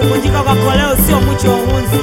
kuvunjika kwa koleo sio mwicho wa uhunzi.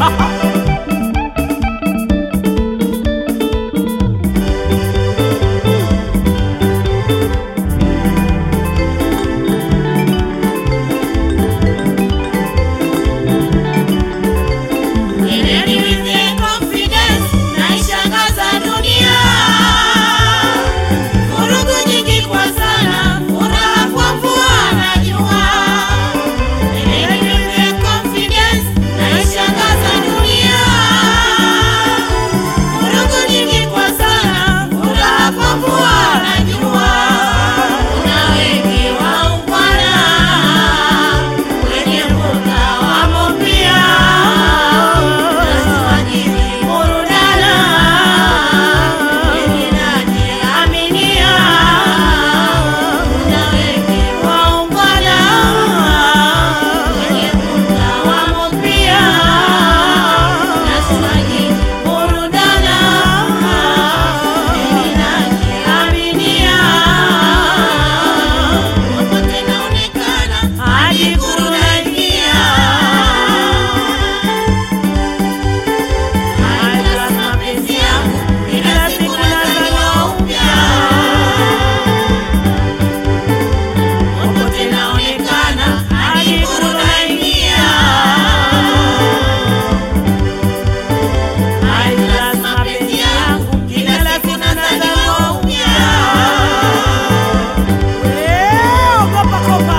Ogopa kopa.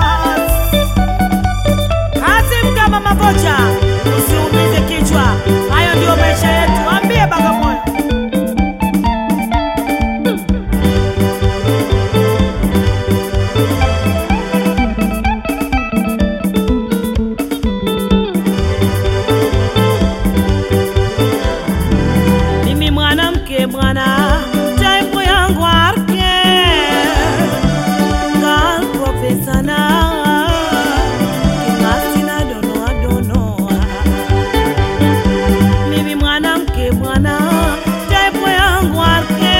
Kazi mkama makocha, usiumize kichwa. Hayo ndio maisha yetu. Ambie Bagamoyo. Mimi mwanamke bwana, taipu yangu arke Girl professional, king'asi na donoa donoa. Mimi mwanamke bwana, taipu yangu arke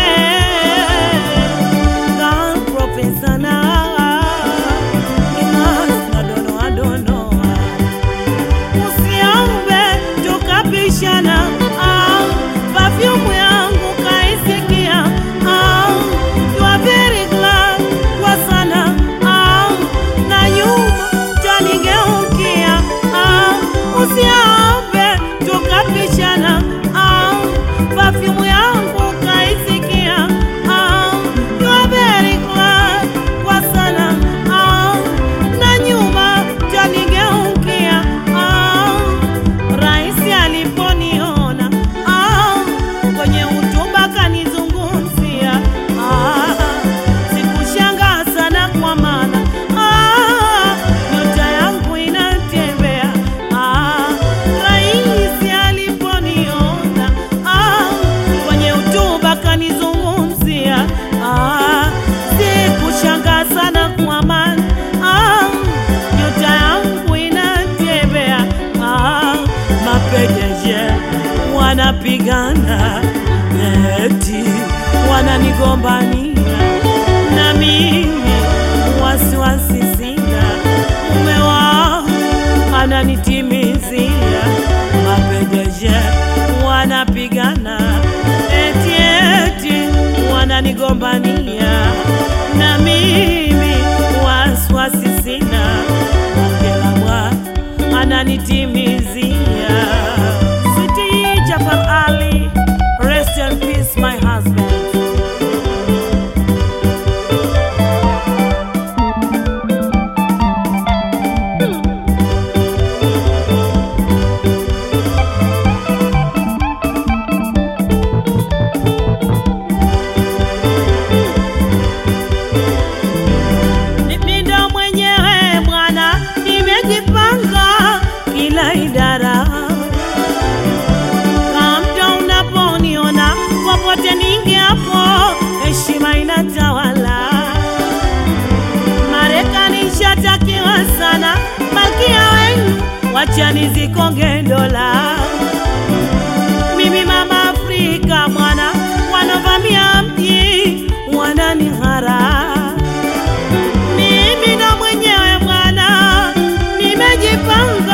Girl professional, king'asi na donoa donoa. Usiombe tukapishana, ah, perfume yangu kaisikia, ah, you are very glad kwa sana, ah, na nyuma tanigeukia, ah, usiombe tukapishana, ah, perfume yangu kaisikia, ah, you are very glad kwa sana, ah, na nyuma tanigeukia, ah, Raisi aliponiona ah, kwenye hotuba kanizungumzia ah, sikushangaa sana kwa maana ah, nyota yangu inatembea ah, Raisi aliponiona ah, kwenye hotuba kanizungumzia ah, sikushangaa sana kwa maana ah, nyota yangu inatembea ah, mapejeje wanapigana eti wananigombania na mimi wasiwasi sina mume wao ananitimizia mapejeje wanapigana eti eti wananigombania na mimi wasiwasi sina kila mwana ananitimizia Sweetie Jafar Ali rest in peace my husband Mimi ndo mwenyewe bwana, nimejipanga kila idara. Kama unaponiona popote ningeapo, heshima inatawala. Marekani shatakiwa sana, malkia wenu wacha nizikonge dola. Mimi mama Afrika mwana, wanovamia mji wananihara mimi ndo mwenyewe bwana, nimejipanga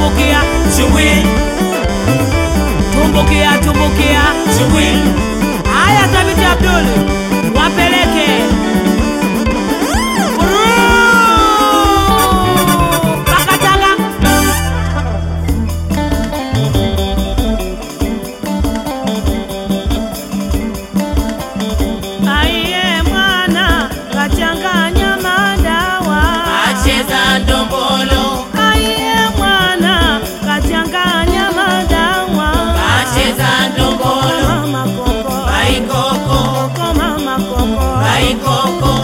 tumbukia Chubwi, tumbukia tumbukia chubwi, haya thabiti abdul wapeleke Uruu, mpaka Tanga. Aiye mwana kachanganya madawa acheza ndombolo, Aiye mwana kachanganya madawa acheza ndombolo, Mama koko baikoko, koko mama koko baikoko,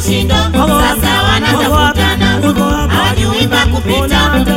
vishindo, sasa wanatafutana, hawajui pa kupita,